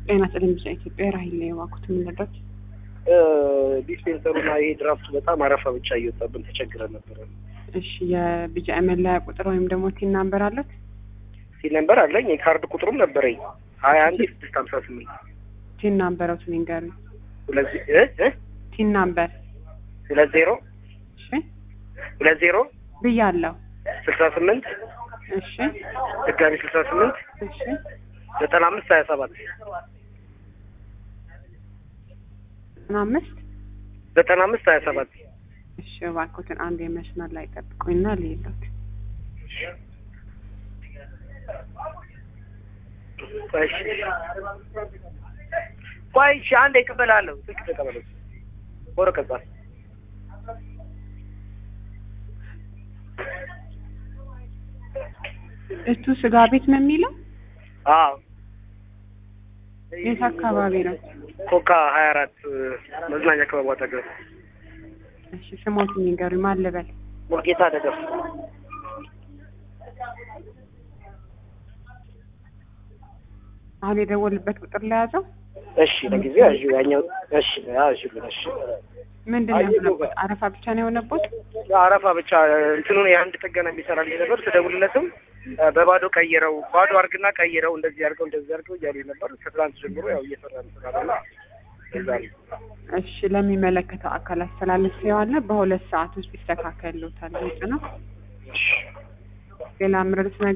ጤና ቴሌቪዥን ኢትዮጵያ ራሂል ላይ የዋኩት የምንረዳት ዲስፔንሰሩና ይሄ ድራፍቱ በጣም አረፋ ብቻ እየወጣብን ተቸግረን ነበረ። እሺ የቢጫ መለያ ቁጥር ወይም ደግሞ ቲን ናምበር አለት? ሲል ነበር አለኝ የካርድ ቁጥሩም ነበረኝ ሀያ አንድ ስድስት ሀምሳ ስምንት ቲን ናምበረው ንገሩኝ። ሁለት እ እ ቲን ናምበር ሁለት ዜሮ እሺ ሁለት ዜሮ ብያለሁ። ስልሳ ስምንት እሺ ድጋሚ ስልሳ ስምንት እሺ ዘጠና አምስት ሀያ ሰባት ዘጠና አምስት ዘጠና አምስት ሀያ ሰባት እሺ እባክዎትን አንድ የመስመር ላይ ጠብቁኝና ልይሎት። ቆይ እሺ ቆይ እሺ አንዴ እቀበላለሁ ስልክ ተቀበለው ወረቀት ጻፍ እቱ ስጋ ቤት ነው የሚለው? አዎ የት አካባቢ ነው? ኮካ ሀያ አራት መዝናኛ ክበቡ አጠገብ እሺ ስሞት ንገሩኝ። ማን ልበል? ሙልጌታ ደገፍ አሁን የደወልበት ቁጥር ለያዘው እሺ ለጊዜው ያዥ ያኛው እሺ ያዥ እሺ ምንድን ነው የሆነበት? አረፋ ብቻ ነው የሆነበት? አረፋ ብቻ እንትኑን የአንድ ጥገና የሚሰራልኝ ነበር። ስደውልለትም በባዶ ቀይረው ባዶ አርግና ቀይረው እንደዚህ አድርገው እንደዚህ አድርገው እያሉ ነበር። ከትላንት ጀምሮ ያው እየሰራ ስላለ እዛ ነው። እሺ ለሚመለከተው አካል አስተላልፌዋለሁ። በሁለት ሰዓት ውስጥ ይስተካከልዎታል። ግልጽ ነው። ሌላ ምረዱት